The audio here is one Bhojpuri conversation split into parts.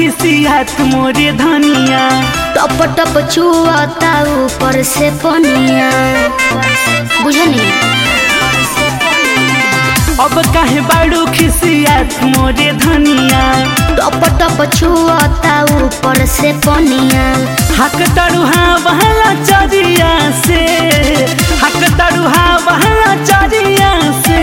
खिसियात मोरे धनिया टप टप छुआता ऊपर से पनिया बुझनी अब काहे बाड़ू खिसियात मोरे धनिया टप टप छुआता ऊपर से पनिया हक तरुहा बहला चरिया से हक तरुहा बहला चरिया से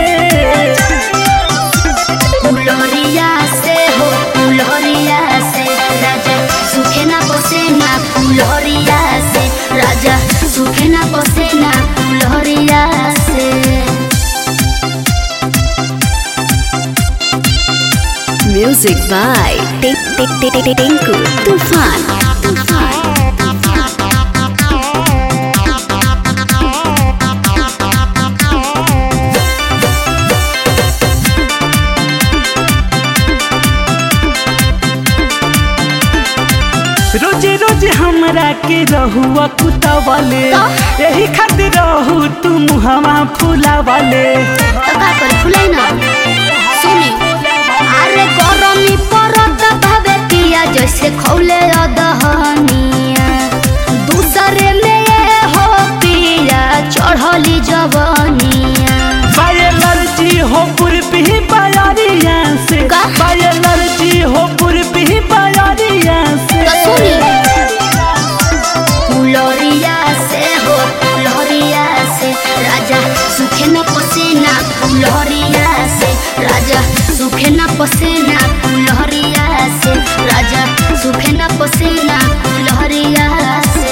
फुलरिया से हो फुलरिया से राजा सुखे ना बसे ना फुलरिया से राजा सुखे ना बसे ना फुलरिया से Music by Tink Tink Tink Tink Tinku Tufan. रोजे रोजे हमरा के रहुआ कुतवले यही खातिर रहू तू मुहवा फुलावले तो का कर फुलाई ना सुनी अरे गरमी परत भावे पिया जैसे खौले अदहनिया दूसरे में ये हो पिया चढ़ली जवनिया बायलर्जी हो पुरपी बायारिया से का? बायलर्जी हो पुरपी बायारिया से तो सुनी फुलरिया से हो फुलरिया से राजा सुखे न पसेना फुलरिया से राजा सुखे न पसेना फुलरिया से राजा सुखे न पसेना फुलरिया से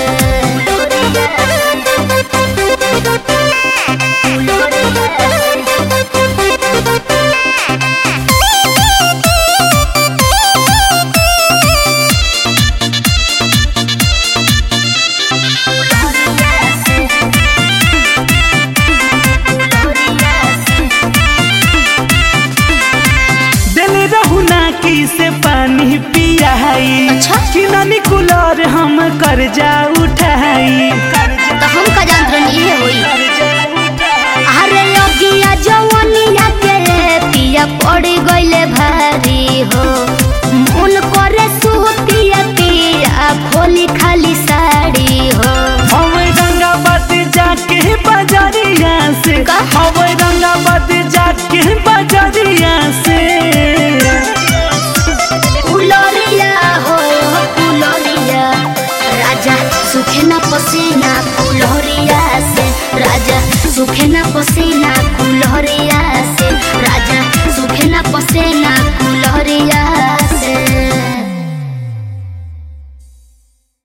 दिल रहू ना की से पानी पियाई अच्छा? कि नानी कुलर हम कर्जा उठाई तो हम का जानत रहनी है होई अरे लगिया जवनिया के पिया पड़ गइले भारी हो मन करे सुतिया पिया खोली खाली साड़ी हो हम रंगाबाद जाके बाजारिया से का? हम रंगाबाद जाके बाजारिया से फुलरिया हो फुलरिया राजा सुखे न पसीना फुलरिया से राजा सुखे न पसीना फुलरिया